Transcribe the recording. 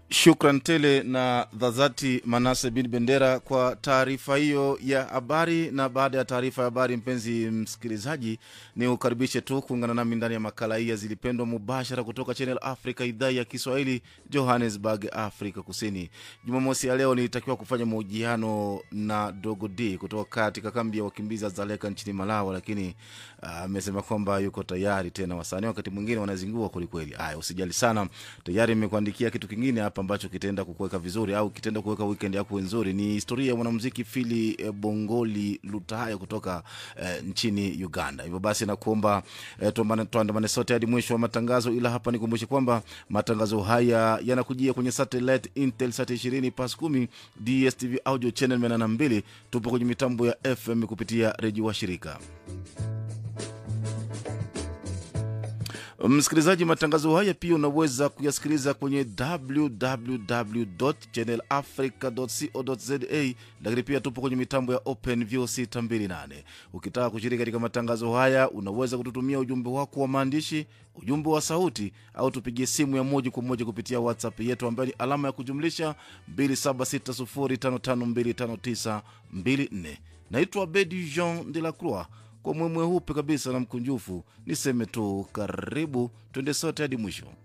Shukran tele na dhazati Manase bin Bendera kwa taarifa hiyo ya habari. Na baada ya taarifa ya habari, mpenzi msikilizaji, ni ukaribishe tu kuungana nami ndani ya makala hii ya Zilipendwa mubashara kutoka Channel Africa, idhaa ya Kiswahili, Johannesburg, Afrika Kusini. Jumamosi ya leo nilitakiwa kufanya mahojiano na Dogo D kutoka katika kambi ya wakimbizi Zaleka nchini Malawi, lakini amesema uh, kwamba yuko tayari tena. Wasanii wakati mwingine wanazingua kwelikweli. Aya, usijali sana, tayari nimekuandikia kitu kingine hapa ambacho kitaenda kukuweka vizuri au kitaenda kuweka weekend yako nzuri. Ni historia ya mwanamuziki Fili eh, Bongoli Lutaya kutoka eh, nchini Uganda. Hivyo basi nakuomba eh, tuandamane sote hadi mwisho wa matangazo, ila hapa nikumbushe kwamba matangazo haya yanakujia kwenye satellite Intelsat 20 pas 10 DSTV audio channel 82. Tupo kwenye mitambo ya FM kupitia redio wa shirika Msikilizaji, matangazo haya pia unaweza kuyasikiliza kwenye www channel africa co za, lakini pia tupo kwenye mitambo ya Open View 628. Ukitaka kushiriki katika matangazo haya, unaweza kututumia ujumbe wako wa maandishi, ujumbe wa sauti, au tupigie simu ya moja kwa moja kupitia WhatsApp yetu ambayo ni alama ya kujumlisha 2760552594. Naitwa Bedi Jean de la Croix kwa mwemwe hupe kabisa na mkunjufu, niseme tu karibu, twende sote hadi mwisho.